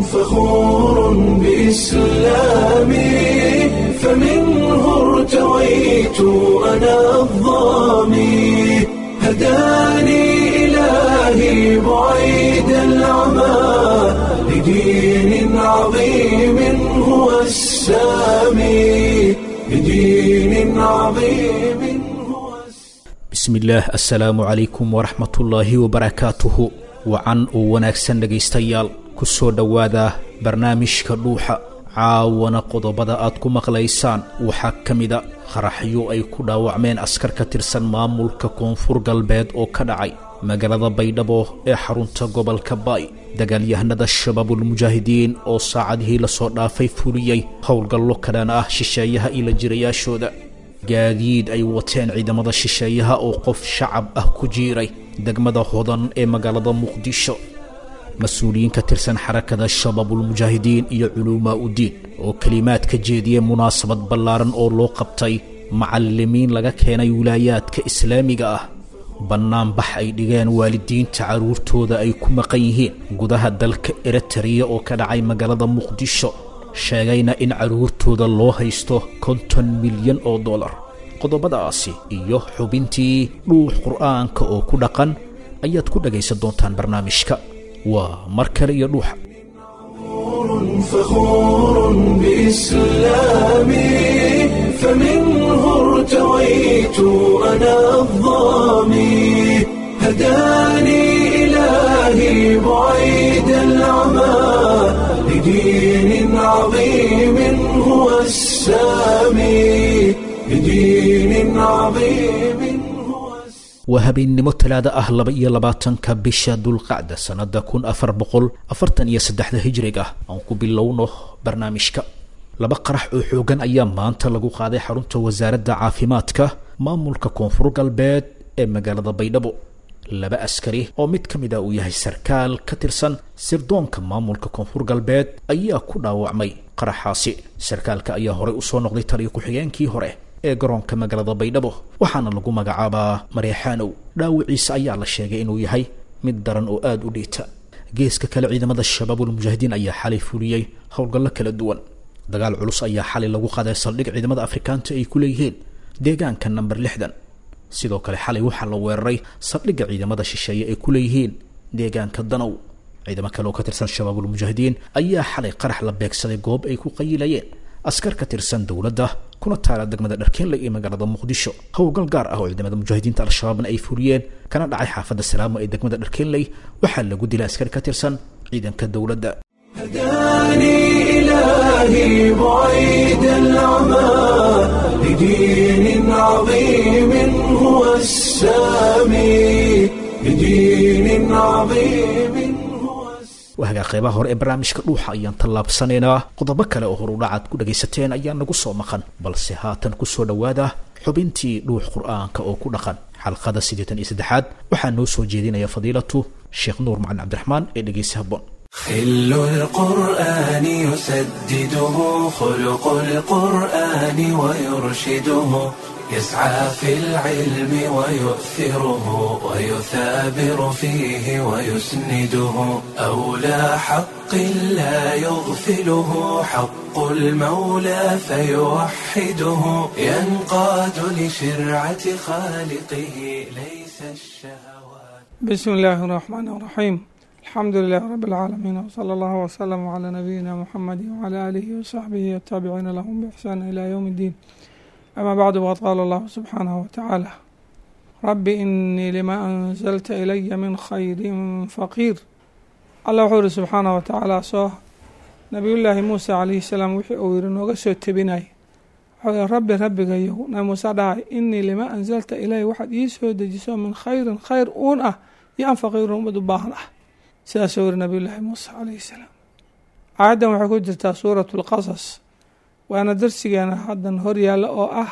فخور بإسلامي فمنه ارتويت أنا الظامي هداني إلهي بعيد العمى لدين عظيم هو السامي لدين عظيم هو السامي bismillaah assalaamu calaykum waraxmatullaahi wabarakaatuhu wacan oo wanaagsan dhegaystayaal ku soo dhowaada barnaamijka dhuuxa caawana qodobada aad ku maqlaysaan waxaa ka mida qaraxyo ay ku dhaawacmeen askar ka tirsan maamulka koonfur galbeed oo ka dhacay magaalada baydhabo ee xarunta gobolka baay dagaalyahanada shabaabulmujaahidiin oo saacadihii lasoo dhaafay fuliyey howlgallo kadhan ah shisheeyaha ila jirayaashooda gaadiid ay wateen ciidamada shisheeyaha oo qof shacab ah ku jiiray degmada hodan ee magaalada muqdisho mas-uuliyiin ka tirsan xarakada shabaabulmujaahidiin iyo culuumaa uddiin oo kelimaad ka jeediyey munaasabad ballaaran oo loo qabtay macallimiin laga keenay wilaayaadka islaamiga ah bannaanbax ay dhigeen waalidiinta carruurtooda ay ku maqan yihiin gudaha dalka eritariya oo ka dhacay magaalada muqdisho sheegayna in carruurtooda loo haysto konton milyan oo dollar qodobadaasi iyo xubintii dhuux qur'aanka oo ku dhaqan ayaad ku dhagaysan doontaan barnaamijka waa mar kale iyo dhuuxa فخور بإسلامي فمنه ارتويت أنا الظامي هداني إلهي بعيد العمى لدين عظيم هو السامي لدين عظيم هو السامي waa habeennimo talaada ah laba iyo labaatanka bisha dulqacda sannada kun afar boqol afartan iyo saddexda hijrig ah aan ku bilowno barnaamijka laba qarax oo xoogan ayaa maanta lagu qaaday xarunta wasaaradda caafimaadka maamulka koonfur galbeed ee magaalada baydhabo laba askari oo mid ka mid a uu yahay sarkaal ka tirsan sirdoonka maamulka koonfur galbeed ayaa ku dhaawacmay qaraxaasi sarkaalka ayaa horey usoo noqday taliyo ku-xigeenkii hore ee garoonka magaalada baydhabo waxaana lagu magacaabaa mareexaanow dhaawiciisa ayaa la sheegay inuu yahay mid daran oo aada u dhiita geeska kale ciidamada shabaabulmujaahidiin ayaa xalay fuliyey howlgallo kala duwan dagaal culus ayaa xalay lagu qaaday saldhig ciidamada afrikaanta ay ku leeyihiin deegaanka namber lixdan sidoo kale xalay waxaa la weeraray saldhigga ciidamada shisheeye ay ku leeyihiin deegaanka danow ciidamo kale oo ka tirsan shabaabulmujaahidiin ayaa xalay qarax la beegsaday goob ay ku qayilayeen askar ka tirsan dowladda kuna taala degmada dharkeenley ee magaalada muqdisho howlgal gaar ah oo ciidamada mujaahidiinta al-shabaabna ay fuliyeen kana dhacay xaafadda salaamo ee degmada dharkeenley waxaa lagu dilay askari ka tirsan ciidanka dowladda هداني إلهي بعيد العمى لدين عظيم هو السامي لدين عظيم هو السامي waagaa qeybaha hore ee barnaamijka dhuuxa ayaan tallaabsanaynaa qodobo kale oo horudhacaad ku dhagaysateen ayaa nagu soo maqan balse haatan ku soo dhowaada xubintii dhuux qur'aanka oo ku dhaqan xalqada siddeetan iyo saddexaad waxaa noo soo jeedinaya fadiilatu sheekh nuur macalin cabdiraxmaan ee dhegeysi habboon خل القرآن يسدده خلق القرآن ويرشده يسعى في العلم ويؤثره ويثابر فيه ويسنده أولى حق لا يغفله حق المولى فيوحده ينقاد لشرعة خالقه ليس الشهوات بسم الله الرحمن الرحيم الحمد لله رب العالمين وصلى الله وسلم على نبينا محمد وعلى آله وصحبه والتابعين لهم بإحسان إلى يوم الدين أما بعد وقد قال الله سبحانه وتعالى رب إني لما أنزلت إلي من خير فقير الله وxuu uri سبحaanه وتaعالى soo نبي للaahi muسى عليه السلام wixii uu yihi nooga soo tebinay wxuu yihi rabbi rabbigayow nabi muuse dhahay inii lima أنزلta ilay waxaad ii soo dejiso min khayrin khayr uun ah iyo an faqiirun umad u baahan ah sidaasuu yihi nabiy llaahi muuse calayhi salaam aayaddan waxay ku jirtaa suuratu lqasas waana darsigeena haddan hor yaalla oo ah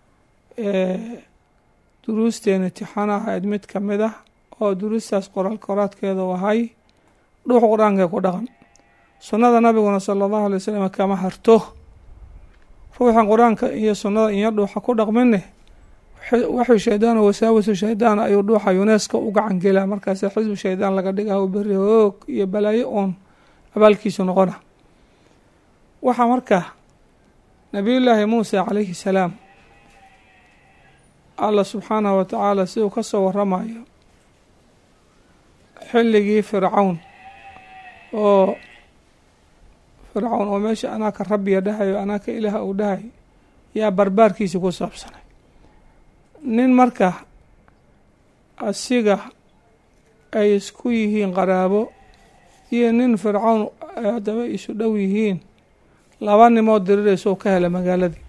duruusteena tixana ahayd mid ka mid ah oo duruustaas qoraal koraadkeeda u ahay dhuux qur-aankae ku dhaqan sunnada nabiguna sala allahu alay wasalam kama harto ruuxan qur-aanka iyo sunnada iyo dhuuxa ku dhaqmine waxuu shaydaan wasaawasu shaydaan ayuu dhuuxa yuneska u gacan gelaa markaas xisbu shaydaan laga dhigaa beri hoog iyo balaayo oon abaalkiisu noqona waxaa marka nabiyullaahi muuse calayhi salaam allah subxaanahu wa tacaala siduu ka soo waramayo xilligii fircawn oo fircawn oo meesha anaa ka rabbiya dhahayo anaa ka ilaaha uu dhahay yaa barbaarkiisi ku saabsanay nin marka asiga ay isku yihiin qaraabo iyo nin fircawn haddaba isu dhow yihiin laba nimood diriraysa oo ka helay magaaladii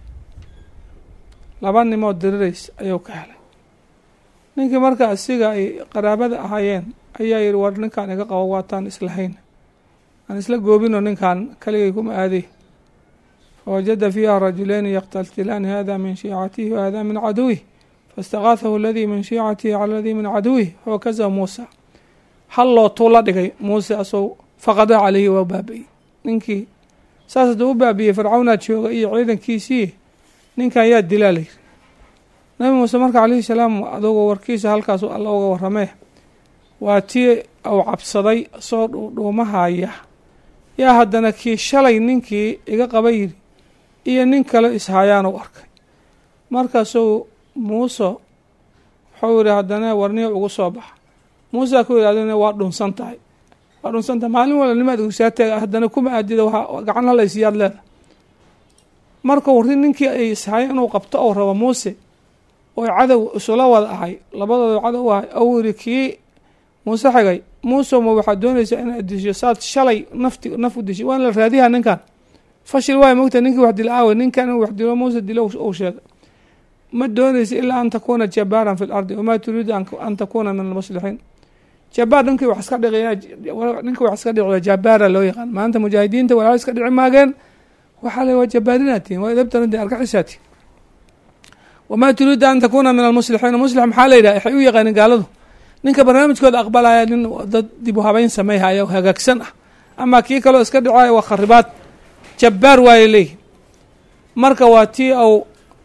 laba nimood dirirays ayuu ka helay ninkii marka asiga ay qaraabada ahaayeen ayaa yihi war ninkaan iga qabo waataan islahayn aan isla goobino ninkan kaligay kuma aaday fawajada fiiha rajulayni yaqtaltilaani hada min shiicatihi wa hada min caduwih faistakaathahu aladii min shiicatihi cala aladii min caduwih fawakazahu muusa hal lootuu la dhigay muuse asoo faqada caleyhi waa baabi'ey ninkii saas hadduu u baabi'iyey fircawnaa jooga iyo ciidankiisii ninkan yaa dilaa layiri nabi muuse marka calayhi salaam adugu warkiisa halkaas alla uga waramee waa tii uu cabsaday soo dhuudhuumahaya yaa haddana kii shalay ninkii iga qaba yidhi iyo nin kale ishayaan u arkay markaasuu muuse wuxuu yihi haddana warniya ugu soo baxa muusa ku yidhahdeen waa dhunsan tahay waa dhunsan tahay maalin wala nimaad usaatee haddana kuma aadida waa gacan halaysiyaad leeda markuu ri ninkii ay ishayeen inuu qabto ou rabo muuse oo cadow isula wada ahay labadooda cadow u ahay ou yidhi kii muuse xigay muuse ma waxaad doonaysaa inaad disho saad shalay nafti naf u dishay waan la raadiyaa ninkan fashil waay mogta ninkii wax dila aawe ninkan inuu wax dilo muuse dilo uu sheegay ma doonaysa ilaa an takuuna jabaaran fi lardi wamaa turiidu an takuuna min almuslixiin jabaar ninkii wax iska dhici ninkii wax iska dhiciyo jabaara loo yaqaan maanta mujaahidiinta walaa iska dhici maageen waxaa le waa jabaarinatiin waa idabtaranti argaxisaati wamaa turiidu an takuuna min almuslixiin muslix maxaa la yidhaha waxay u yaqaanin gaaladu ninka barnaamijkooda aqbalaya nin dad dib u habeyn sameeyhaya hagaagsan ah ama kii kaleo iska dhicaya waa kharibaad jabbaar waayay leeyihi marka waa tii au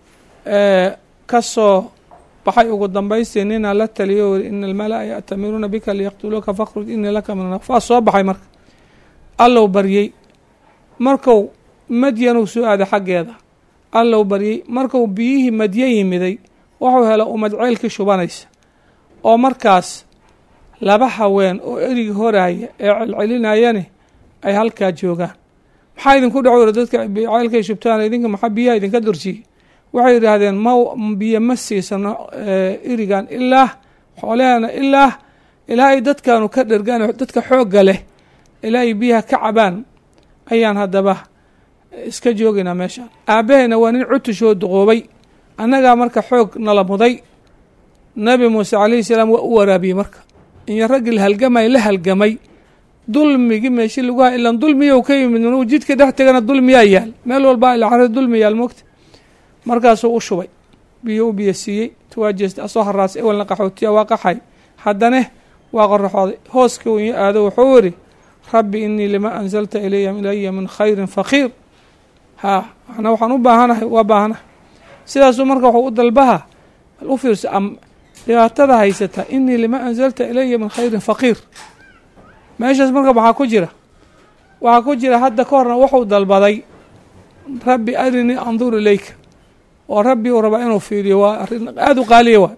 ka soo baxay ugu dambaystii ninaa la taliyo weri ina almala-a ya'tamiruuna bika liyaqtuluuka fakhruj inii laka min waa soo baxay marka allow baryey marku madyanuu soo aaday xaggeeda allow baryey marku biyihii madyo yimiday wuxuu hela umad ceylkii shubanaysa oo markaas laba haween oo erigi horaaya ee celcelinayani ay halkaa joogaan maxaa idinku dhaco weri dadka ceylkay shubtaan idinka maxaa biyaha idinka durjiyey waxay yidhaahdeen ma biyo ma siisano irigan ilaa xoolahana ilaa ilaa ay dadkaanu ka dhergaan dadka xoogga leh ilaa ay biyaha ka cabaan ayaan haddaba iska joogaynaa meeshaan aabahayna waa nin cutushoo duqoobay annagaa marka xoog nala muday nabi muuse calayhi salaam waa u waraabiyey marka iyo raggii la halgamay la halgamay dulmigii meeshi lagu ha ilan dulmiyow ka yimid minuu jidka dhex tegana dulmiyaa yaal meel walbaa ilacari dulmi yaal moogta markaasuu u shubay biyo u biyo siiyey tuwaajeesta asoo haraas ewelna qaxootiya waa qaxay haddane waa qoraxooday hooskii u iyo aado wuxuu yidhi rabbi inii lima anzalta ilaya ilaya min khayrin faqiir haa ana waxaan u baahanahay waa baahanahay sidaasuu marka waxuu u dalbaha bal u fiirso dhibaatada haysata inii lima anzalta ilaya min khayrin faqiir meeshaas marka maxaa ku jira waxaa ku jira hadda ka horna wuxuu dalbaday rabbi arinii andur ilayka oo rabbi uu rabaa inuu fiiriyo waa arrin aada u qaaliya waa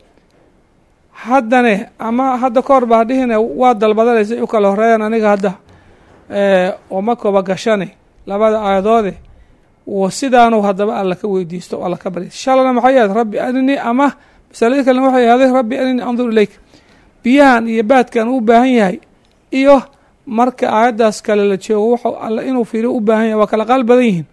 haddane ama hadda ka hor baa dhihine waa dalbadanaysa u kala horeeyaan aniga hadda oo ma kooba gashane labada aayadoode sidaanu haddaba alla ka weydiisto o alla ka barya shalana maxay ahayd rabbi arinii ama masalada kalena waxay ahday rabbi arinii andur ilayka biyahan iyo baadkan u baahan yahay iyo marka aayaddaas kale la joogo wuxuu alla inuu fiiriyo u baahan yahay waa kala qaal badan yihiin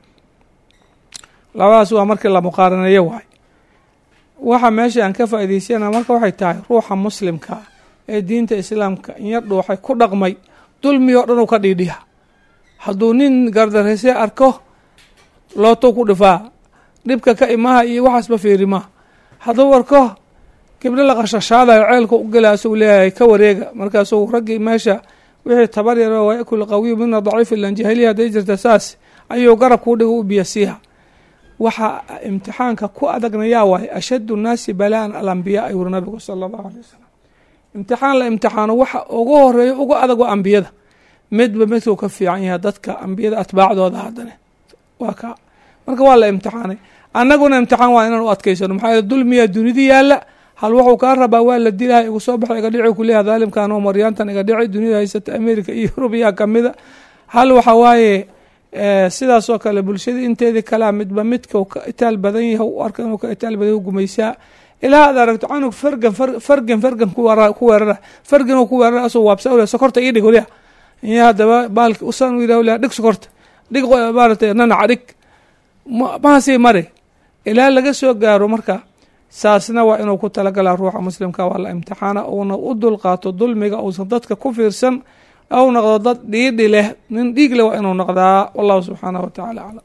labadaas waa markii la muqaaraneeyo waay waxa meesha aan ka faa'idaysana marka waxay tahay ruuxa muslimka ee diinta islaamka inyar dhuuxay ku dhaqmay dulmi oo dhan uu ka dhiidhiya hadduu nin gardarayse arko lootou ku dhifaa dhibka ka imaha iyo waxaasba fiirimaa hadduu arko gibdho la qashashaadayo ceelka u gela asuu leeyahay ka wareega markaasuu raggii meesha wixii tabar yaro waa yakul qawiyu mina daciif ilan jahiliya hadday jirta saas ayuu garab kuu dhiga u biyasiiha waxaa imtixaanka ku adagna yaa waaye ashaddu nnaasi balaan alambiyaa ayuu uri nabigu sala allahu alay wasalam imtixaan la imtixaano waxa ugu horeeyo ugu adag waa ambiyada midba midkuu ka fiican yahay dadka ambiyada atbaacdooda haddana waa ka marka waa la imtixaanay annaguna imtixaan waa inaan u adkaysano maxaa yeele dulmiyaa dunida yaalla hal wuxuu kaa rabaa waa la dilaha igu soo baxay iga dhici kuleeyaha daalimkan oo maryaantan iga dhici dunida haysata america iyo yurubiya kamida hal waxa waaye sidaas oo kale bulshadii inteedii kalea midba midka ka itaal badan yahay u arka inuu ka itaal badan yahay gumaysaa ilaa aad aragto canug fargan fargan fargan ku weerara fargan ku weerara asoo waabsa ule sokorta ii dhig waliya iyo haddaba baalki usan yidhah waliya dhig sokorta dhig maaratay nanaca dhig mahasii mari ilaa laga soo gaaro marka saasna waa inuu ku talagalaa ruuxa muslimka waa la imtixaana uuna u dulqaato dulmiga uusan dadka ku fiirsan ou noqdo dad dhiidhi leh nin dhiig leh waa inuu noqdaa wallahu subxaanahu watacaala aclam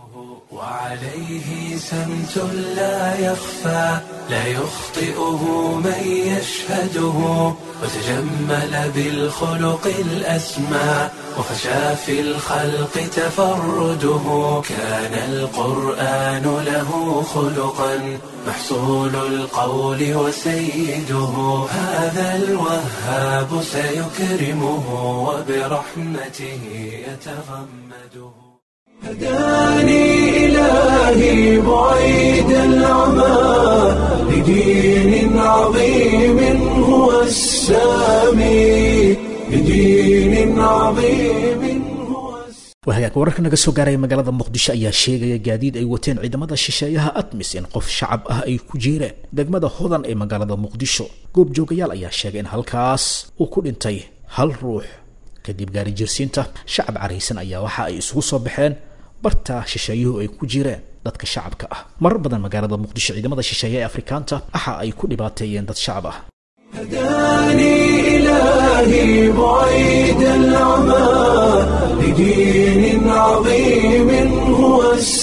وعليه سمت لا يخفى لا يخطئه من يشهده وتجمل بالخلق الأسمى وفشى في الخلق تفرده كان القرآن له خلقا محصول القول وسيده هذا الوهاب سيكرمه وبرحمته يتغمده هداني إلهي بعيد العمى لدين عظيم هو السامي لدين عظيم هو wahagaag wararka naga soo gaaraya magaalada muqdisho ayaa sheegaya gaadiid ay wateen ciidamada shisheeyaha atmis in qof shacab ah ay ku jiireen degmada hodan ee magaalada muqdisho goobjoogayaal ayaa sheegay in halkaas uu ku dhintay hal ruux kadib gaari jirsiinta shacab caraysan ayaa waxa ay isugu soo baxeen barta shisheeyuhu ay ku jireen dadka shacabka ah marar badan magaalada muqdisho ciidamada shisheeye ee afrikaanta waxa ay ku dhibaateeyeen dad shacab ah هداني إلهي بعيد العمى لدين عظيم هو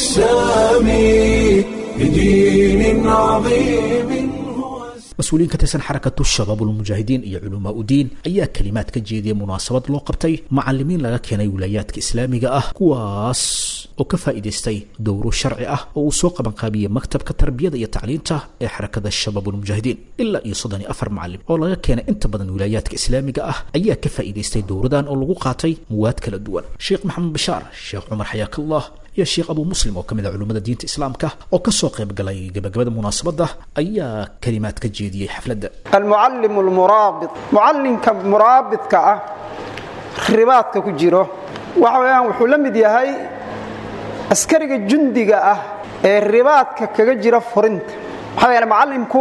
السامي لدين عظيم هو mas-uuliyiin ka tirsan xarakatu shabaabulmujaahidiin iyo culamaa udiin ayaa kalimaad ka jeediyay munaasabad loo qabtay macalimiin laga keenay wilaayaadka islaamiga ah kuwaas oo ka faa'iidaystay dowro sharci ah oo uu soo qabanqaabiyey maktabka tarbiyada iyo tacliinta ee xarakada shabaabulmujaahidiin ilaa iyo soddon iyo afar macalim oo laga keenay inta badan wilaayaadka islaamiga ah ayaa ka faa'iidaystay dowradan oo lagu qaatay muwaad kala duwan sheekh maxamed bashaar sheekh cumar xayaakallah iyo sheekh abuu muslim oo ka mid ah culimmada diinta islaamka oo ka soo qayb galay gabagabada munaasabadda ayaa kalimaad ka jeediyey xafladda almucallimu almuraabit mucallinka muraabidka ah ribaadka ku jiro waxa weeyaan wuxuu la mid yahay askariga jundiga ah ee ribaadka kaga jira furinta maxaa yeele macallimku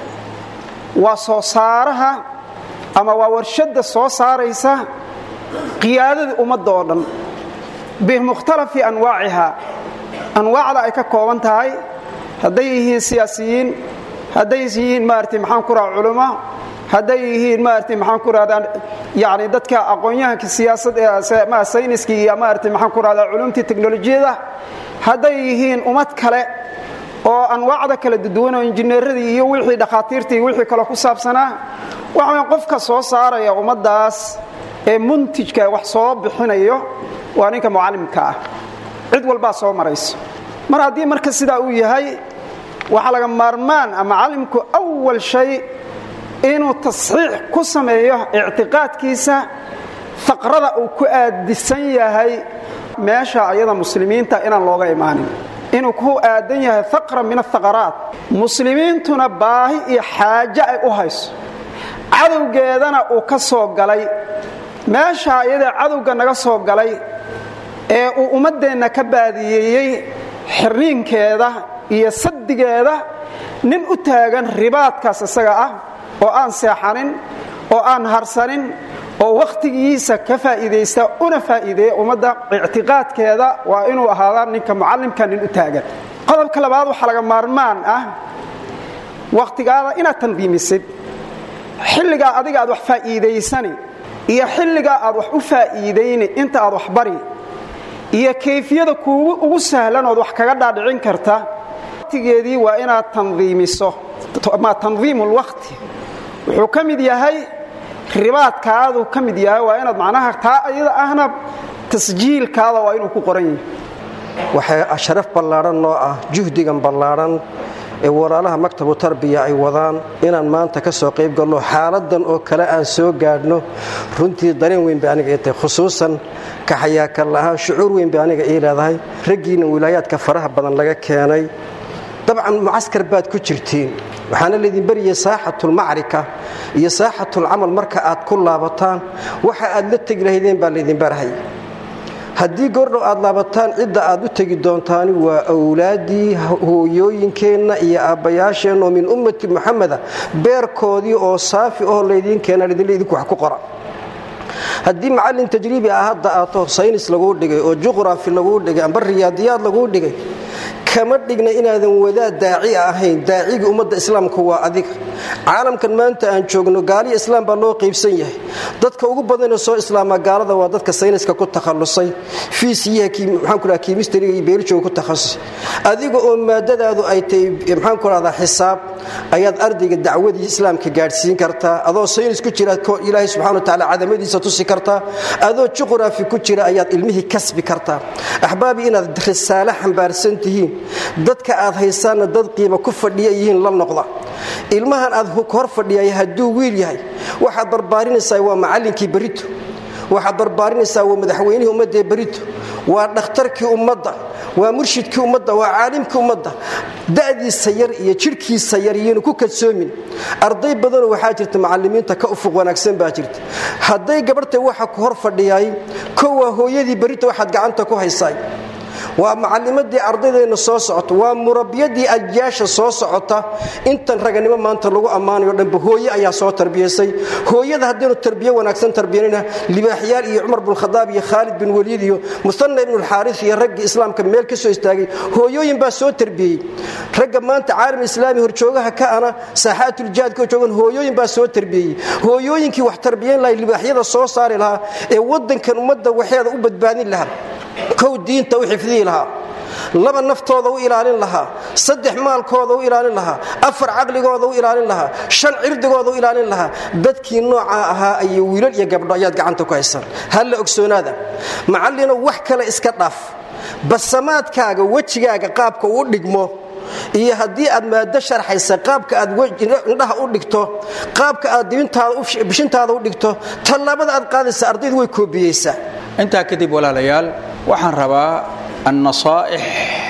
waa soo saaraha ama waa warshadda soo saaraysa qiyaadada ummadda oo dhan bimukhtalafi anwaaciha anwaacda ay ka kooban tahay hadday yihiin siyaasiyiin hadday yihiin maarata maxaan ku raha culummo hadday yihiin maarata maxaan ku rahdaa yani dadka aqoon-yahanka siyaasad ee sayniska iyo maarata maxaan ku rahdaa culumtii teknolojiyada hadday yihiin ummad kale oo anwaacda kala duduwan oo injineeradii iyo wixii dhakhaatiirtii iyo wixii kale ku saabsanaa waxa weya qofka soo saaraya ummaddaas ee muntijka wax soo bixinayo waa ninka mucallimka ah cid walbaa soo marayso mar haddii marka sidaa uu yahay waxaa laga maarmaan ah macallimku awal shay inuu tasxiix ku sameeyo ictiqaadkiisa faqrada uu ku aadisan yahay meesha ayada muslimiinta inaan looga imaanin inuu ku aadan yahay faqra min athaqaraat muslimiintuna baahi iyo xaaje ay u hayso cadowgeedana uu ka soo galay meesha ayada cadowga naga soo galay ee uu ummaddeenna ka baadiyeeyey xirniinkeeda iyo saddigeeda nin u taagan ribaadkaas isaga ah oo aan seexanin oo aan harsanin oo wakhtigiisa ka faa'iidaysta una faa'iideeya ummadda ictiqaadkeeda waa inuu ahaadaa ninka mucallimka nin u taagan qodobka labaad waxaa laga maarmaan ah wakhtigaada inaad tandiimisid xilligaa adiga aad wax faa'iidaysani iyo xilligaa aad wax u faa'iidayni inta aad wax bari iyo kayfiyada kuugu ugu sahlan ood wax kaga dhaadhicin karta waqtigeedii waa inaad tandiimiso ma tandiimu lwaqti wuxuu ka mid yahay ribaadkaaduu ka mid yahay waa inaad macnaha taa ayada ahna tasjiilkaada waa inuu ku qoran yahay waxay sharaf ballaadhan noo ah juhdigan ballaadhan ee walaalaha maktabu tarbiya ay wadaan inaan maanta ka soo qayb galno xaaladan oo kale aan soo gaadhno runtii dareen weyn bay aniga ii tahay khusuusan kaxayaakal ahaan shucuur weyn bay aniga ii leedahay raggiina wilaayaadka faraha badan laga keenay dabcan mucaskar baad ku jirtiin waxaana laydin baryay saaxatulmacrika iyo saaxatulcamal marka aad ku laabataan waxa aad la tegi lahaydeen baa laydin barhay haddii goordhow aad laabataan cidda aad u tegi doontaani waa awlaaddii hooyooyinkeenna iyo aabbayaasheenna oo min ummati muxameda beerkoodii oo saafi oo laydiin keena idinku wax ku qora haddii macallin tajriibi ah hadda aato saynis laguu dhigay oo juqraafi laguu dhigay amba riyaadiyaad laguu dhigay kama dhigna inaadan wadaad daaci ahayn daacigii ummadda islaamka waa adiga caalamkan maanta aan joogno gaaliya islaam baa loo qaybsan yahay dadka ugu badanee soo islaamaa gaalada waa dadka sayniska ku takhallusay fiisiyaha maxaan ku dhaha kiimistariga iyo beerijoga ku takhasusay adiga oo maadadaadu ay tahay maxaan ku dhahdaa xisaab ayaad ardayga dacwadii islaamka gaadhsiin kartaa adoo saynis ku jira ilaahay subxana wa tacaala cadamadiisa tusi kartaa adoo juqraafi ku jira ayaad ilmihii kasbi kartaa axbaabi inaad risaale xambaarsan tihiin dadka aad haysaanna dad qiima ku fadhiya yihiin la noqda ilmahan aad hor fadhiyay hadduu wiil yahay waxaad barbaarinaysaa waa macallinkii berito waxaad barbaarinaysaa waa madaxweynihii ummaddaee berito waa dhakhtarkii ummadda waa murshidkii ummadda waa caalimkii ummadda da'diisa yar iyo jidhkiisa yar iyonu ku kadsoomin arday badanoo waxaa jirta macallimiinta ka ufuq wanaagsan baa jirta hadday gabarhtay waxa ku hor fadhiyaay ko waa hooyadii berito waxaad gacanta ku haysaay waa macallimadii ardaydeenna soo socota waa murabbiyadii ajyaasha soo socota intan raganimo maanta lagu ammaanayo dhanba hooye ayaa soo tarbiyaysay hooyada haddaynu tarbiye wanaagsan tarbiyanina libaaxyaal iyo cumar binkhadaab iyo khaalid bin waliid iyo musanna ibnulxaaris iyo raggii islaamka meel ka soo istaagay hooyooyin baa soo tarbiyey ragga maanta caalam islaami horjoogaha ka ana saaxaatuljihaadka joogan hooyooyin baa soo tarbiyeyey hooyooyinkii wax tarbiyan lahay libaaxyada soo saari lahaa ee waddankan ummadda waxeeda u badbaadin lahaa kow diinta u xifdihi lahaa laba naftooda u ilaalin lahaa saddex maalkooda u ilaalin lahaa afar caqligooda u ilaalin lahaa shan cirdigooda u ilaalin lahaa dadkii noocaa ahaa ayay wiilal iyo gabdho ayaad gacanta ku haysaan halla ogsoonaada macallino wax kale iska dhaaf basamaadkaaga wejigaaga qaabka uu dhigmo iyo haddii aad maado sharxaysa qaabka aad indhaha u dhigto qaabka aad bishintaada u dhigto tallaabada aad qaadaysa ardaydu way koobiyeysaa intaa kadib walaalayaal waxaan rabaa annasaa'ix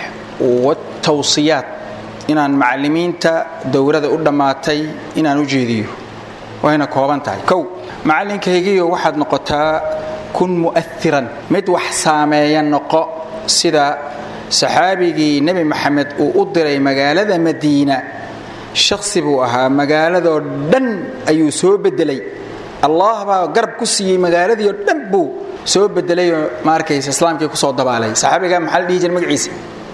waaltawsiyaat inaan macallimiinta dowlada u dhammaatay inaan u jeediyo wayna kooban tahay kow macallinkaygiiyo waxaad noqotaa kun mu'airan mid wax saameeya noqo sida saxaabigii nebi maxamed uu u diray magaalada madiina shakhsi buu ahaa magaaladoo dhan ayuu soo beddelay allah baa garab ku siiyey magaaladiioo dhan buu soo bedelayoo ma arkaysa islaamkii kusoo dabaalay saxaabiga maxaa la dhihi jira magaciisa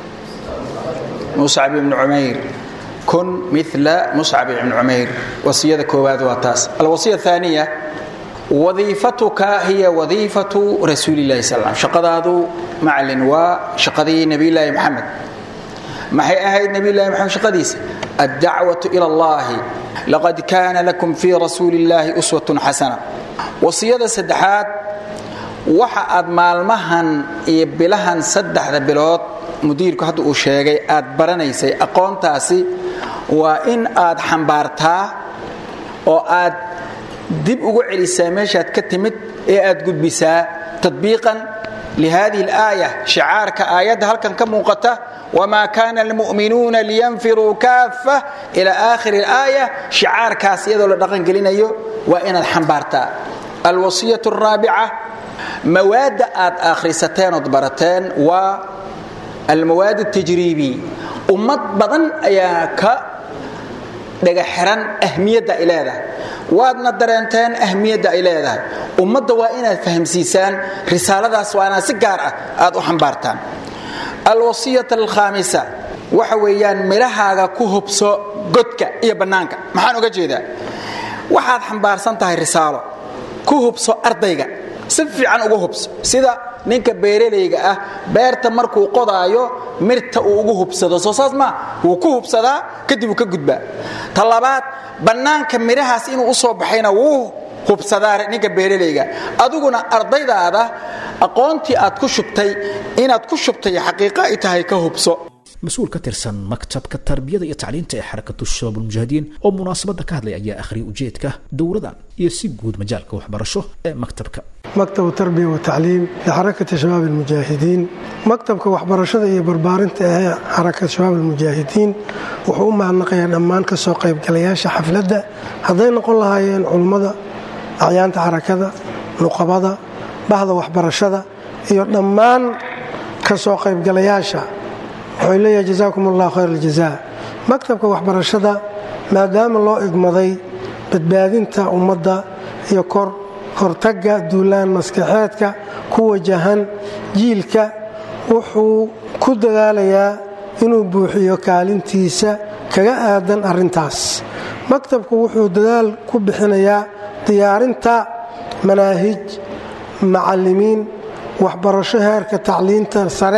muscab ibnu cumayr kun mila muscab ibnu cumayr wasiyada koowaad waa taas alwasiya aaniya wadiifatuka hiya wadiifatu rasuulilahi sal shaqadaadu macalin waa shaqadii nebiyulaahi maxamed maxay ahayd nebiyulahi maxamed shaqadiisa addacwatu ila allahi laqad kaana lakum fii rasuuli illaahi uswatun xasana wasiyada saddexaad waxa aad maalmahan iyo bilahan saddexda bilood mudiirku hadda uu sheegay aad baranaysay aqoontaasi waa in aad xambaartaa oo aad dib ugu celisaa meeshaad ka timid ee aad gudbisaa tadbiiqan lihadihi alaaya shicaarka aayadda halkan ka muuqata wmaa kana almu'minuuna liyanfiruu kaaffa ila aakhiri alaaya shicaarkaas iyadoo la dhaqangelinayo waa inaad xambaartaa alwasiyatu araabica mawaadda aad akhrisateen ood barateen waa almawaad اtajriibi ummad badan ayaa ka dhagaxiran ahmiyadda ay leedahay waadna dareenteen ahmiyadda ay leedahay ummadda waa inaad fahamsiisaan risaaladaas waa inaad si gaar ah aad u xambaartaan alwasiyata alkhaamisa waxa weeyaan midhahaaga ku hubso godka iyo bannaanka maxaan uga jeedaa waxaad xambaarsan tahay risaalo ku hubso ardayga si fiican uga hubso sida ninka beeralayga ah beerta markuu qodaayo mirta uu ugu hubsado soo saas maa wuu ku hubsadaa kadib uu ka gudbaa ta labaad bannaanka midhahaas inuu u soo baxayna wuu hubsadaa ninka beeralayga adiguna ardaydaada aqoontii aad ku shubtay inaad ku shubtay xaqiiqo ay tahay ka hubso mas-uul ka tirsan maktabka tarbiyada iyo tacliinta ee xarakatu shabaab ulmujaahidiin oo munaasabadda ka hadlay ayaa akhriyay ujeedka dowradan iyo si guud majaalka waxbarasho ee maktabka maktabu tarbiya wa tacliim lixarakati shabaab almujaahidiin maktabka waxbarashada iyo barbaarinta ee xarakata shabaab almujaahidiin wuxuu u mahadnaqayaa dhammaan ka soo qaybgalayaasha xafladda hadday noqon lahaayeen culummada acyaanta xarakada nuqabada bahda waxbarashada iyo dhammaan ka soo qaybgalayaasha wuxuu leeyahay jazaakum allah khayr aljazaa maktabka waxbarashada maadaama loo igmaday badbaadinta ummadda iyo kor hortagga duulaan maskaxeedka ku wajahan jiilka wuxuu ku dadaalayaa inuu buuxiyo kaalintiisa kaga aadan arrintaas maktabku wuxuu dadaal ku bixinayaa diyaarinta manaahij macallimiin waxbarasho heerka tacliinta sare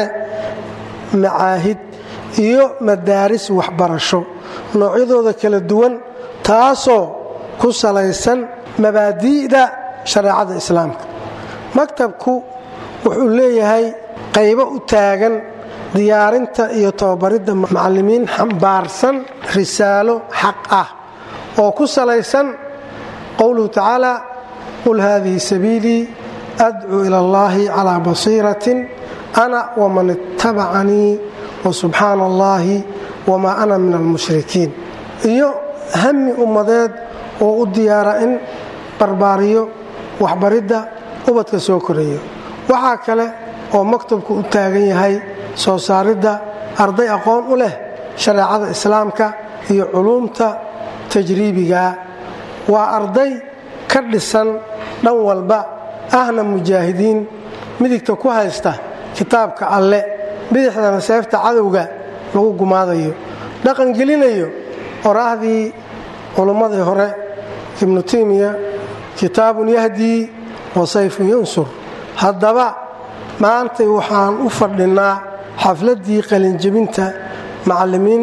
macaahid iyo madaaris waxbarasho noocyadooda kala duwan taasoo ku salaysan mabaadi'da shareecada islaamka maktabku wuxuu leeyahay qaybo u taagan diyaarinta iyo tababaridda macallimiin xambaarsan risaalo xaq ah oo ku salaysan qowluhu tacaala qul haadihi sabiilii adcuu ila allahi calaa basiiratin ana waman ittabacanii wasubxaana allaahi wamaa ana min almushrikiin iyo hami ummadeed oo u diyaara in barbaariyo waxbaridda ubadka soo koreeyo waxaa kale oo maktabku u taagan yahay soo saaridda arday aqoon u leh shareecada islaamka iyo culuumta tajriibiga waa arday ka dhisan dhan walba ahna mujaahidiin midigta ku haysta kitaabka alle bidixdana seefta cadowga lagu gumaadayo dhaqangelinayo qoraahdii culummadii hore ibnu taymiya kitaabun yahdii wa sayfun yansur haddaba maantay waxaan u fadhinnaa xafladdii qalinjebinta macallimiin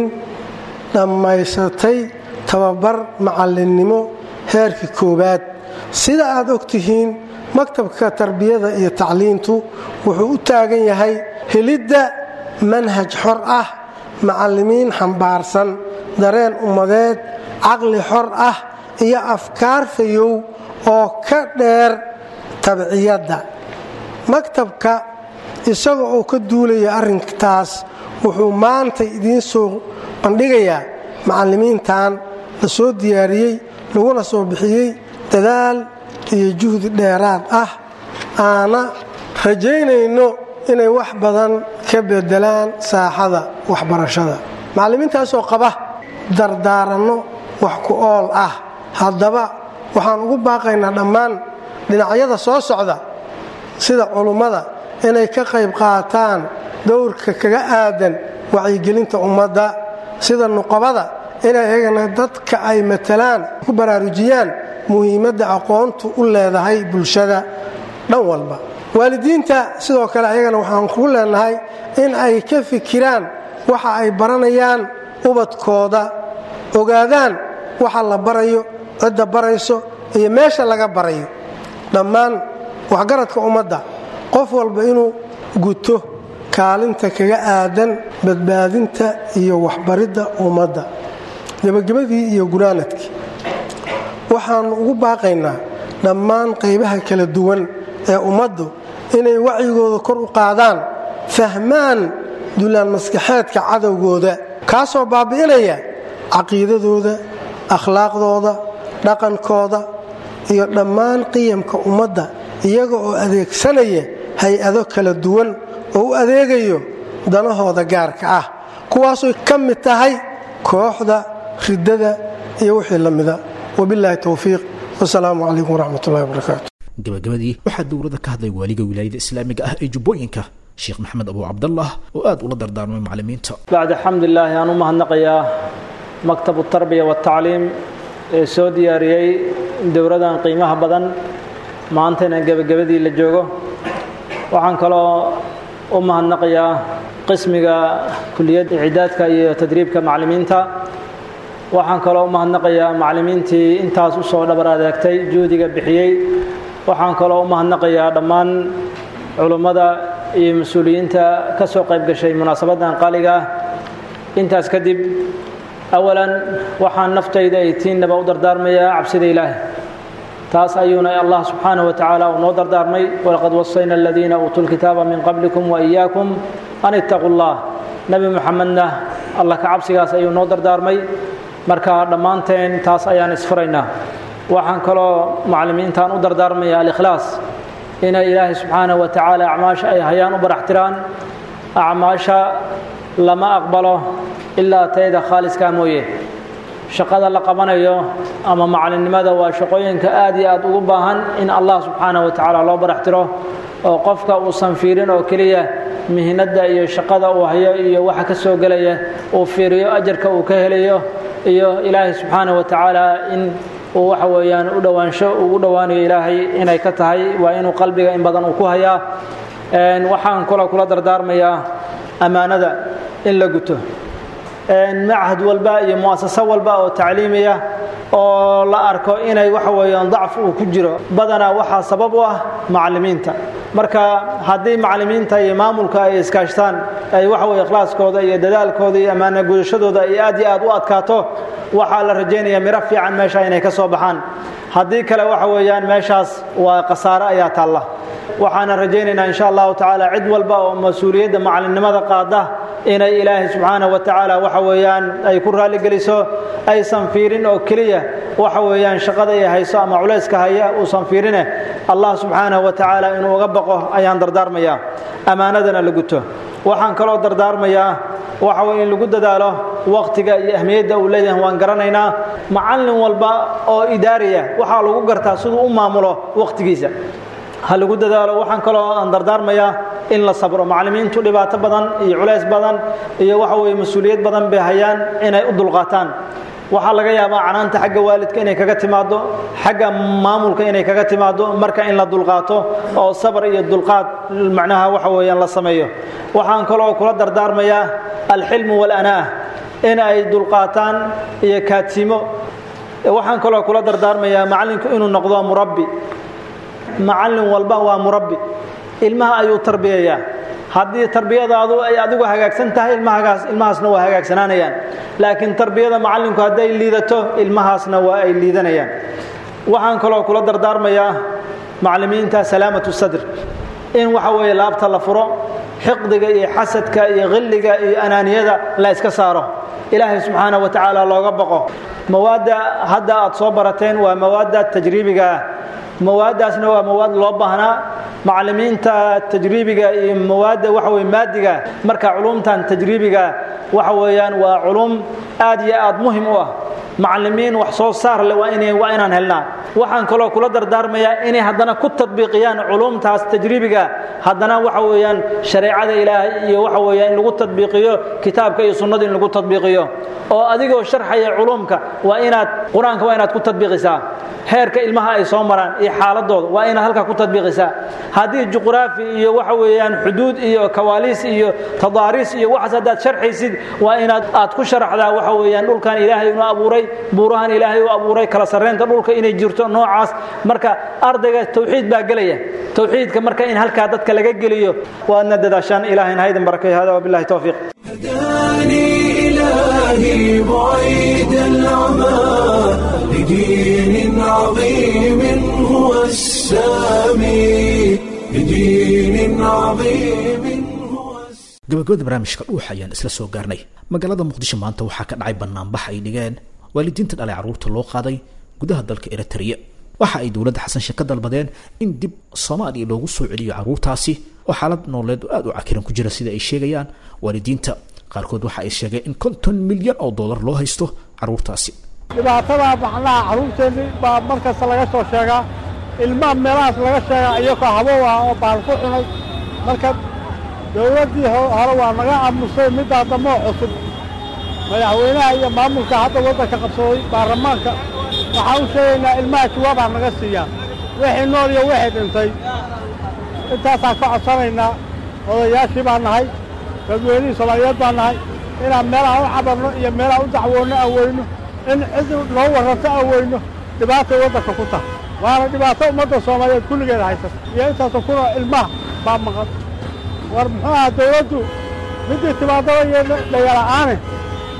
dhammaysatay tababar macallinnimo heerkii koowaad sida aad og tihiin maktabka tarbiyada iyo tacliintu wuxuu u taagan yahay helidda manhaj xor ah macallimiin xambaarsan dareen ummadeed caqli xor ah iyo afkaar fayow oo ka dheer tabciyadda maktabka isaga oo ka duulaya arrintaas wuxuu maanta idiin soo bandhigayaa macallimiintan la soo diyaariyey laguna soo bixiyey dadaal iyo juhdi dheeraad ah aana rajaynayno inay wax badan ka bedelaan saaxada waxbarashada macallimiintaasoo qaba dardaaranno wax ku ool ah haddaba waxaan ugu baaqaynaa dhammaan dhinacyada soo socda sida culummada inay ka qayb qaataan dowrka kaga aadan wacyigelinta ummadda sida nuqabada inay iyagana dadka ay matalaan ku baraarujiyaan muhiimadda aqoontu u leedahay bulshada dhan walba waalidiinta sidoo kale ayagana waxaan kugu leenahay in ay ka fikiraan waxa ay baranayaan ubadkooda ogaadaan waxa la barayo cidda barayso iyo meesha laga barayo dhammaan waxgaradka ummadda qof walba inuu guto kaalinta kaga aadan badbaadinta iyo waxbaridda ummadda gebagabadii iyo gunaanadkii waxaannu ugu baaqaynaa dhammaan qaybaha kala duwan ee ummaddu inay wacyigooda kor u qaadaan fahmaan dulaan maskaxeedka cadowgooda kaasoo baabi'inaya caqiidadooda akhlaaqdooda dhaqankooda iyo dhammaan qiyamka ummadda iyaga oo adeegsanaya hay-ado kala duwan oo u adeegayo danahooda gaarka ah kuwaasoo ka mid tahay kooxda riddada iyo wixii la mida wabilaahi towfiiq wasalaamu calaykum waraxmat ullahi wabarakaatu gabagabadii waxaa dowladda ka hadlay waaliga wilaayada islaamiga ah ee jubbooyinka sheekh maxamed abu cabdallah oo aad ula dardaarmay macallimiinta bacda xamdilaahi aan u mahadnaqayaa maktabu tarbiya watacliim ee soo diyaariyey dowladan qiimaha badan maantayna gebagabadii la joogo waxaan kaloo u mahadnaqayaa qismiga kuliyadda icidaadka iyo tadriibka macallimiinta waxaan kaloo u mahadnaqayaa macallimiintii intaas u soo dhabar adeegtay juhdiga bixiyey waxaan kaloo u mahadnaqayaa dhammaan culummada iyo mas-uuliyiinta ka soo qayb gashay munaasabaddan qaaliga ah intaas kadib awalan waxaan naftayda ay tiinnaba u dardaarmayaa cabsida ilaahay taas ayuuna allah subxaanaه wa tacaala uu noo dardaarmay walaqad wasayna aladiina uutuu lkitaaba min qablikum waإiyaakum an itaquu اllah nebi moxamedna allah ka cabsigaas ayuu noo dardaarmay marka dhammaanteen taas ayaan isfuraynaa waxaan kaloo maclimiintaan u dardaarmaya alikhlaas inay ilaahay subxaanaه wa tacaala acmaasha ay hayaan u baraxtiraan acmaasha lama aqbalo ilaa tayda khaaliskaa mooye shaqada la qabanayo ama macalinimada waa shaqooyinka aad iyo aad ugu baahan in allah subxaanaه wa tacaala loo baraxtiro oo qofka uusan fiirin oo keliya mihnadda iyo shaqada uu hayo iyo waxa ka soo gelaya uu fiiriyo ajarka uu ka helayo iyo ilaahay subxaanaه wa tacaala in uu waxa weeyaan u dhowaansho uu u dhowaanayo ilaahay inay ka tahay waa inuu qalbiga in badan uu ku hayaa waxaan kaloo kula dardaarmayaa ammaanada in la guto machad walba iyo muasaso walba oo tacliimiya oo la arko inay waxa weeyaan dacf uu ku jiro badanaa waxaa sabab u ah macallimiinta marka haddii macallimiinta iyo maamulka ay iskaashtaan ay waxa weye ikhlaaskooda iyo dadaalkooda iyo ammaana gudashadooda ay aad iyo aad u adkaato waxaa la rajaynaya miro fiican meesha inay ka soo baxaan haddii kale waxa weeyaan meeshaas waa khasaare ayaa taalla waxaana rajaynaynaa insha allahu tacaala cid walba oo mas-uuliyadda macallinnimada qaada inay ilaahay subxaanaه wa tacaala waxa weeyaan ay ku raalligeliso aysan fiirin oo keliya waxa weeyaan shaqada ay hayso ama culayska haya uusan fiirine allah subxaanaه wa tacaala inuu uga baqo ayaan dardaarmayaa ammaanadana la guto waxaan kaloo dardaarmayaa waxa weye in lagu dadaalo wakhtiga iyo ahmiyadda uu leeyahay waan garanaynaa macallin walba oo idaariya waxaa lagu gartaa siduu u maamulo wakhtigiisa ha lagu dadaalo waxaan kaloo aan dardaarmayaa in la sabro macallimiintu dhibaato badan iyo culays badan iyo waxa weye mas-uuliyad badan bay hayaan inay u dulqaataan waxaa laga yaabaa canaanta xagga waalidka inay kaga timaado xagga maamulka inay kaga timaado marka in la dulqaato oo sabr iyo dulqaad macnaha waxa weeyaan la sameeyo waxaan kaloo kula dardaarmayaa alxilmu walanaa in ay dulqaataan iyo kaatimo waxaan kaloo kula dardaarmayaa macallinku inuu noqdo murabbi macallin walba waa murabbi ilmaha ayuu tarbiyayaa haddii tarbiyadaadu ay adigu hagaagsan tahay ilmahagaas ilmahaasna waa hagaagsanaanayaan laakiin tarbiyada macallinku hadday liidato ilmahaasna waa ay liidanayaan waxaan kaloo kula dardaarmayaa macallimiinta salaamatu sadr in waxa weeye laabta la furo xiqdiga iyo xasadka iyo khilliga iyo anaaniyada la iska saaro ilaahay subxaana wa tacaala looga baqo mawaadda hadda aad soo barateen waa mawaadda tajriibiga ah mawaaddaasna waa mawaad loo baahnaa macallimiinta tajriibiga iyo mawaadda waxa weye maadiga marka culumtan tajriibiga waxa weeyaan waa culum aad iyo aad muhim u ah macallimiin wax soo saar leh waa inay waa inaan helnaa waxaan kaloo kula dardaarmayaa inay haddana ku tadbiiqiyaan culumtaas tajriibiga haddana waxa weeyaan shareecada ilaahay iyo waxa weeyaan in lagu tadbiiqiyo kitaabka iyo sunnada in lagu tadbiiqiyo oo adigoo sharxaya culumka waa inaad qur-aanka waa inaad ku tadbiiqisaa heerka ilmaha ay soo maraan iyo xaaladooda waa inaad halkaa ku tadbiiqisaa haddii juqraafi iyo waxa weeyaan xuduud iyo kawaaliis iyo tadaariis iyo waxaas haddaad sharxaysid waa inaad aad ku sharaxdaa waxa weeyaan dhulkan ilaahay inuu abuuray buurahan ilaahay u abuuray kala sarreynta dhulka inay jirto noocaas marka ardayga tawxiid baa gelaya tawxiidka marka in halkaa dadka laga geliyo waadna dadaashaan ilahayna haydin barakay hada wabillahi tawfiiq هداني إلهي بعيد العمى لدين عظيم هو السامي لدين عظيم هو السامي gabagabada barnaamijka dhuuxa ayaan isla soo gaarnay magaalada muqdisho maanta waxaa ka dhacay banaanbax ay dhigeen waalidiinta dhalay carruurta loo qaaday gudaha dalka eritrea waxa ay dowladda xasan sheek ka dalbadeen in dib soomaaliya loogu soo celiyo carruurtaasi oo xaalad nololeed oo aada u cakiran ku jira sida ay sheegayaan waalidiinta qaarkood waxa ay sheegeen in konton milyan oo dollar loo haysto carruurtaasi dhibaatada macnaha carruurteenni baa markasta laga soo sheegaa ilmaha meelahaas laga sheegaa iyagoo habow ah oo baal ku cunay marka dowladdii hore waa naga aamusay middaa dammoo cusub madaxweynaha iyo maamulka hadda waddanka qabsaday baarlamaanka waxaan u sheegaynaa ilmaha jawaabaa naga siiyaa wixii nool iyo wixii dhintay intaasaan ka codsanaynaa odayaashii baan nahay dadweynihii soomaaliyeed baan nahay inaan meelaha u cabarno iyo meelaha u dacwoonno aan weyno in cid noo warranto aan weyno dhibaatay waddanka ku tahay waana dhibaato ummadda soomaaliyeed kulligeeda haysata iyo intaasoo kunoo ilmaha baa maqan war muxuu ahaa dawladdu middii timaadaba iyo dhayala'aane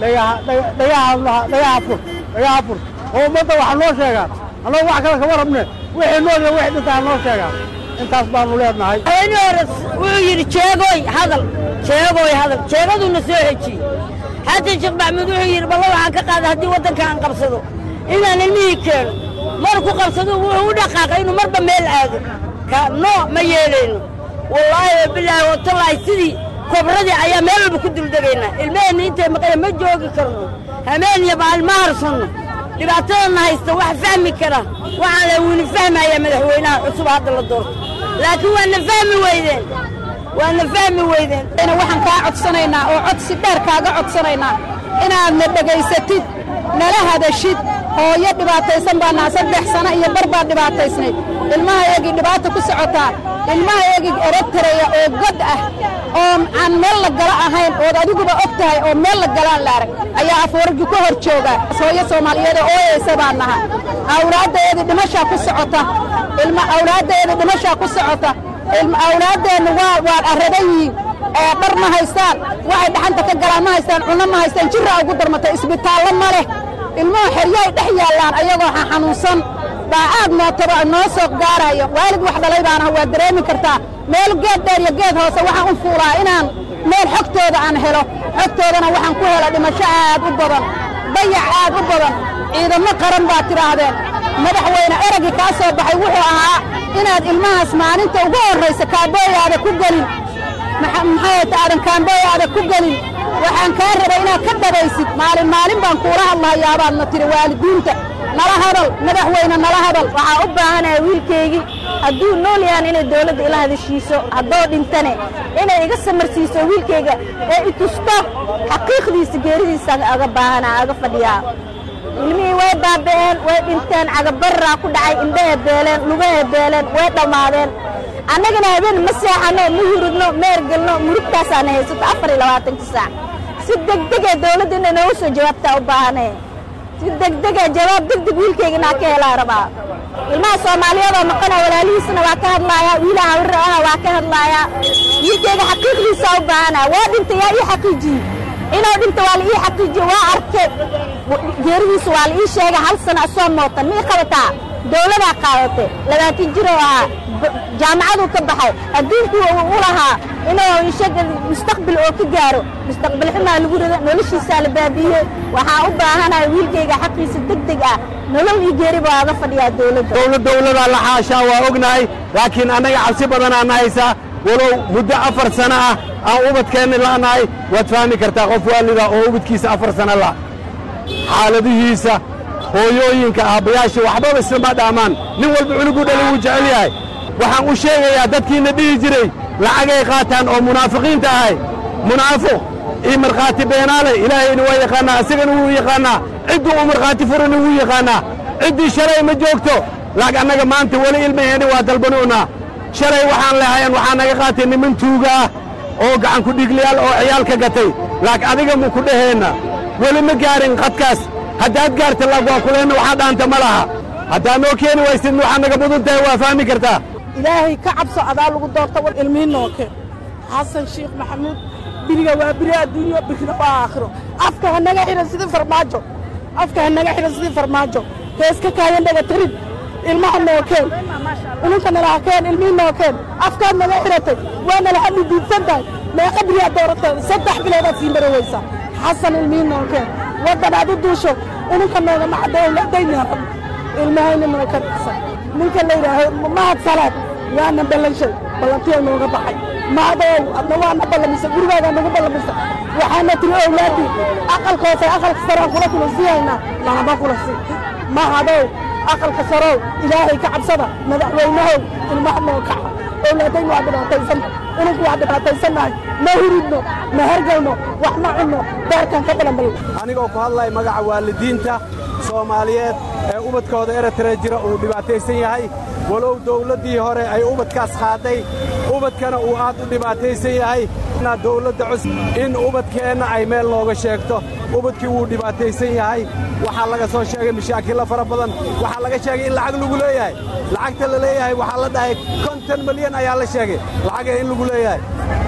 dhagaha fur dhagaha fur oo ummadda waxa noo sheegaan annagu wax kale kama rabne wixii nool iyo wixii dhintaa noo sheegaan intaas baanu leenahay haweenii hore wuxuu yidhi jeegoy hadal jeegoy hadal jeegaduuna soo xejiyey xasan sheekh maxamuud wuxuu yidhi balla waxaan ka qaada haddii waddanka aan qabsado inaan ilmihii keeno marku qabsado wuxuu u dhaqaaqay inuu marba meel aado ka no ma yeelayno wallaahi wabilaahi watallaahi sidii kobradii ayaa meel walba ku duldegaynaa ilmaheenna intay maqaya ma joogi karno hameen iyo maalin ma harsanno dhibaatadana haysta wax fahmi kara waxaan la wili fahmayaa madaxweynaha cusub hadda la doorto laakiin waana fahmi weydeen waana fahmi weydeen waxaan kaa codsanaynaa oo codsi dheer kaaga codsanaynaa inaadna dhegaysatid nala hadashid hooyo dhibaataysan baanaa saddex sano iyo bar baad dhibaataysnayd ilmahaygii dhibaata ku socotaa ilmahaygii erotareya oo god ah oo aan meel la gala ahayn ood adiguba og tahay oo meel la galaan la arag ayaa afooragii ku hor jooga hooyo soomaaliyeed oo ooyaysa baan naha awlaaddaeedii dhimashaa ku socota ilma awlaaddaeedii dhimashaa ku socota awlaaddeennu waa waad arradan yihiin ee dhar ma haystaan waxay dhaxanta ka galaan ma haystaan cunno ma haystaan jirraa ugu darmatay isbitaallo ma leh ilmuhu xeryahay dhex yaallaan ayagoo xanuunsan baa aad nootaba noo soo gaarayo waalid wax dhalay baanaha waa dareemi kartaa meel geed dheer iyo geed hoose waxaan u fuulaa inaan meel xogtooda aan helo xogtoodana waxaan ku hela dhimasho aad u badan dayac aad u badan ciidamo qaran baad tidhaahdeen madaxweyne eraggii kaa soo baxay wuxuu ahaa inaad ilmahaas maalinta ugu horraysa kaabooyaada ku gelin maxayta aadan kaambooyaada ku gelin waxaan kaa rabay inaad ka dhabaysid maalin maalin baan kuula hadlahayaabaadna tiri waalidiinta nala hadal madaxweyne nala hadal waxaa u baahanaya wiilkaygii hadduu nool yahan inay dawladda ila hadashiiso haddoo dhintane inay iga samarsiiso wiilkayga ee i tusto xaqiiqdiisa geeridiisa aga baahana aga fadhiyaa ilmihii way baaba'een way dhinteen cagabarraa ku dhacay indhahe beeleen lugahe beeleen way dhammaadeen annagana habeen ma seexanno ma hurudno meergelno murugtaasaana haysato afar iyo labaatanka saac si degdegee dawladda inay noogu soo jawaabtaa u baahane si degdegee jawaab degdeg wiilkayga inaa ka helaa rabaa ilmaha soomaaliyeed oo maqana walaalihiisana waa ka hadlaayaa wiilaha hawirra aha waa ka hadlaayaa wiilkayga xaqiiqdiisaa u baahanaa waa dhintay yaa ii xaqiijiyey inuu dhinta waa la ii xaqiijiye waa arke geeridiisa waa la ii sheegay hal sana asoo mootan mii qabataa dawladaa qaadatay labaatan jir oo ahaa jaamacaduu ka baxay adduunkuu u lahaa inuu ishaga mustaqbil oo ka gaaro mustaqbal xumaa lagu rido noloshiisaa la baabiiyey waxaa u baahanaya wiilkayga xaqiisa deg deg ah nolol iyo geeri baa aga fadhiyaa dawladda dawlad dawladaa la xaashaa waa ognahay laakiin annaga cabsi badanaana haysaa walow muddo afar sano ah aan ubadkeenna la'nahay waad fahmi kartaa qof waalida oo ubadkiisa afar sano la xaaladihiisa hooyooyinka aabbayaasha waxbaba islama dhaamaan nin walba cunuguu dhali wuu jecel yahay waxaan u sheegayaa dadkiina dhihi jiray lacagay qaataan oo munaafiqiinta ahay munaafiq iyo markhaati beenaale ilaahayna waa yaqaannaa isagana wuu yaqaannaa cidduu u markhaati furana wuu yaqaannaa ciddii shalay ma joogto laakiin annaga maanta weli ilmaheeni waa dalbanuunaa shalay waxaan lehayan waxaa naga qaatay niman tuuga ah oo gacanku dhigliyaal oo ciyaal ka gatay laakiin adiga mu ku dhaheenna weli ma gaarin qadkaas haddaad gaarta laag waa kuleenna waxaa dhaanta ma laha haddaad noo keeni waysid waxaa naga mudan tahay waa fahmi kartaa ilaahay ka cabso adaa lagu doorta war ilmihi nooke xasan sheekh maxamuud biriga waa biri adduunyo birina waa aakhiro afka ha naga xidhan sidii farmaajo afka ha naga xidhan sidii farmaajo heeska kaayan dhaga tarid ilmaha nookeen ununka nalaakeen ilmihii nookeen afkaad naga xidhatay waa nala hadli diidsan tahay meeqa biriyaa doorateeda saddex biloodaad sii mari weysa xasan ilmihii nookeen waddan aad u duusho ununka nooga macadowladayna ilmahayna nooka dhigsan ninka la yidhaaho mahad salaad waana ballanshay ballantiya nooga baxay mahadow adna waana ballamisa gurigaagaa nagu ballamisa waxaana tiri owlaaddii aqalka hoose aqalka saraan kula kula siihaynaa lanaba kula sii mahadow aqalka sarow ilaahay ka cabsada madaxweynahow ilmaha noo kaca owlaadaynu waa dhibaataysan ununku waa dhibaataysannahay ma huridno ma hergalno wax ma cunno beerkan ka balanbal anigoo ku hadlaya magaca waalidiinta soomaaliyeed ee ubadkooda eritrea jira uu dhibaataysan yahay walow dawladdii hore ay ubadkaas qaadday ubadkana uu aad u dhibaataysan yahay dawladda cusub in ubadkeenna ay meel nooga sheegto ubadkii wuu dhibaataysan yahay waxaa laga soo sheegay mashaakilla fara badan waxaa laga sheegay in lacag lagu leeyahay lacagta la leeyahay waxaa la dhahay konton milyan ayaa la sheegay lacaga in lagu leeyahay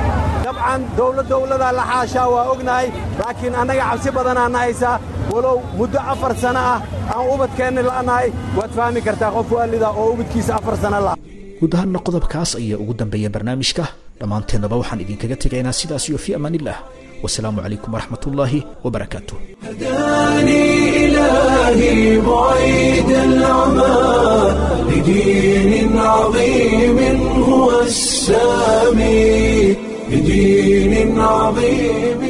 dabcan dowlad dowladaa la xaashaa waa ognahay laakiin annaga cabsi badanaana haysaa walow muddo afar sanno ah aan ubadkeenni la'nahay waad fahmi kartaa qof waalida oo ubadkiisa afar sanno la guud ahaanna qodobkaas ayaa ugu dambeeya barnaamijka dhammaanteennaba waxaan idinkaga tegaynaa sidaas iyo fii amaanillah wasalaamu calaykum waraxmat ullaahi wabarakaatu هداني إلهي بعيد العمى لدين عظيم هو السامي لدين عظيم